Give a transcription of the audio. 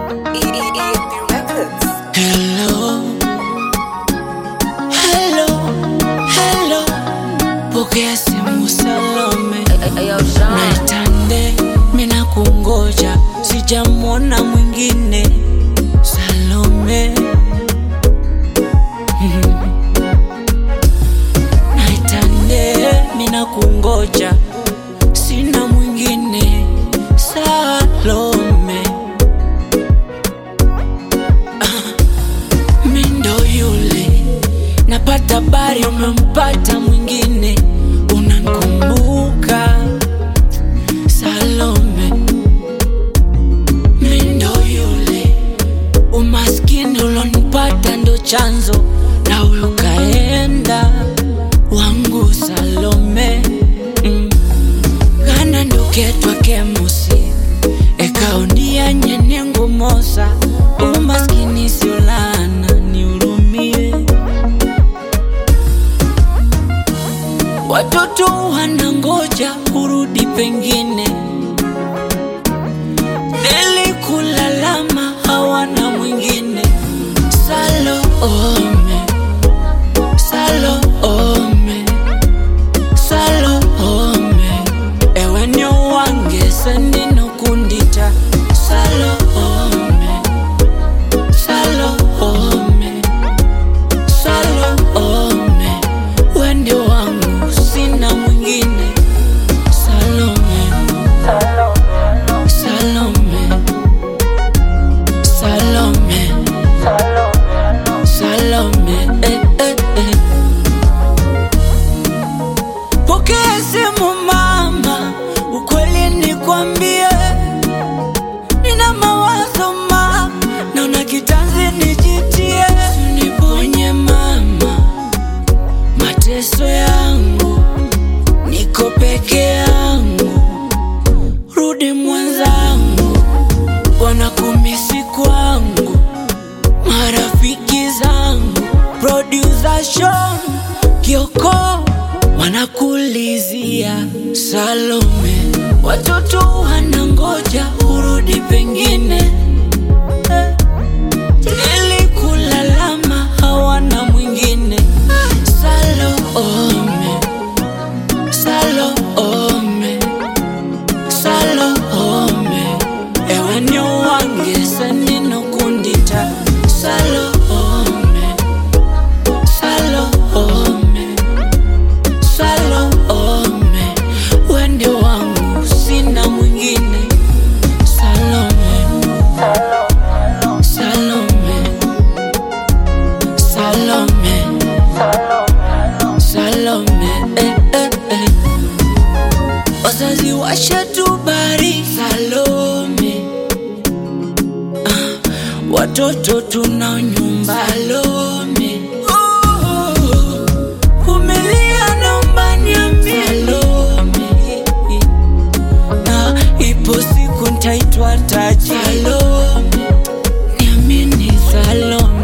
Hello, hello, hello, pokea simu Salome, naitande mina kungoja, sijamwona mwingine Salome. Naitande mina kungoja, sina mwingine Salome. Mindo yule napata habari umempata mwingine, unankumbuka Salome. Mindo yule umaskini ulonipata ndo chanzo, na huyo kaenda wangu Salome. Mm. Kana nduketwa kemusi ekaondia nyenyengo mosa umaskini sio laana nihurumie watoto wanangoja kurudi pengine nilikulalama hawana mwingine salome salome salome ewe nyo wange sendinokundita salome salome salome wende wangu sina mwingine salome salome salome salome eh, eh, eh. Pokea simu mama, ukweli nikwambie, nina mawazo ma, naona kitanzi nijitie, niponye mama, mateso yangu, niko peke yangu, rudi mwenzangu, wanakumisi kwangu, marafiki zangu, producer Sean Kioko wanakulizia Salome, watoto wanangoja urudi pengine. Eh, Nilikulalama hawana mwingine. Salome, Salome, Salome, ewe nyo wange seninokundita Salome, Salome Salome, wende wangu sina mwingine. Salome, Salome, Salome, Salome, eh, eh, eh. Wazazi washatubari Salome, ah, watoto tunao nyumba Salome. Oh, Vumilia naomba niambie Salome na ipo siku ntaitwa taji Salome, niamini Salome